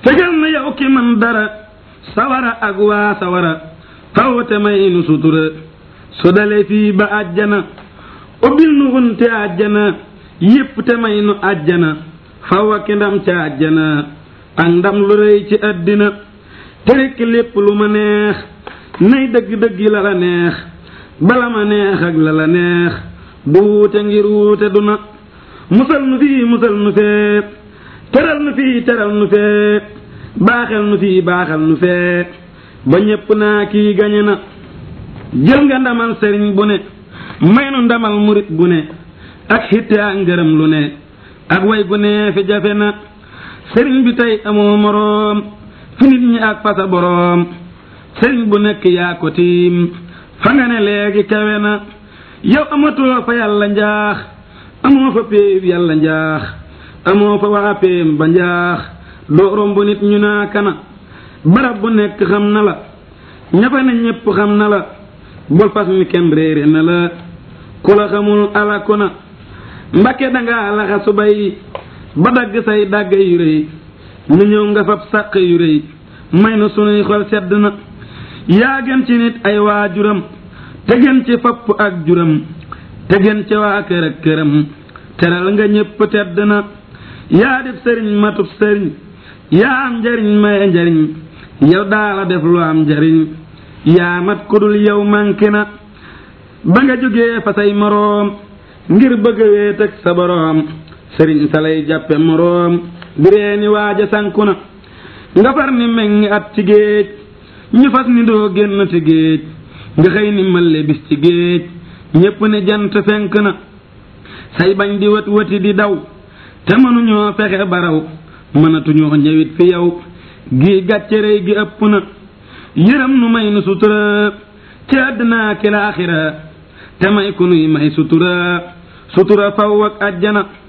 fegal na yow ki man dara sawara ak waa sawara faw te may nu sutura su dale fii ba àjjana ubbil nu wunte àjjana yépp te may nu àjjana faw ak ndam ca àjjana ak ndam lu rëy ci àddina te rekk lépp lu ma neex nay dëgg-dëgg la la neex bala ma neex ak la la neex du wuute ngir wuute du na musal nu fii musal nu fee teral nu fii teral nu fee baaxal nu fii baaxal nu fee ba ñépp naa kii gañe na jël nga ndamal sëriñ bu ne may nu ndamal murit bu ne ak xitte ak ngërëm lu ne ak way gu ne fi jafe na sëriñ bi tey amoo moroom fi nit ñi ak fasa boroom sëriñ bu nekk yaa ko tiim fa nga ne léegi kawe na yow amatoo fa yàlla njaax amoo fa péeb yàlla njaax amoo fa waa péem ba njaax doo romb nit ñu naa kana barab bu nekk xam na la ñafa ne ñépp xam na la bul fas mi kenn réere na la ku la xamul alaku na mbakke dangaa laxa subay ba dagg say dàgg yu rëy ñu ñëw nga fab sàq yu rëy may na sunuy xol sedd na yaa gën ci nit ay waajuram te gën ci fapp ak juram te gën ci waa kër ak këram teral nga ñépp tedd na yaa def sëriñ matub sëriñ yaa am njariñ maye njariñ yow daala def lu am njariñ yaa mat ku dul yow manqué na ba nga jógee fa say moroom ngir bëgg a wéet ak sa boroom sëriñ sa lay jàppe moroom di reeni waaja sanku na nga far ni meŋ at ci géej ñu fas ni doo génn ci géej nga xëy ni mëlle bis ci géej ñépp ne jant fenk na say bañ di wët wëti di daw te mënuñoo fexe baraw mënatuñoo ñëwit fi yow gi gàcce rëy gi ëpp na yërëm nu may nu sutura ci àddina ki laaxira te may ku nuy may sutura sutura faw ak àjjana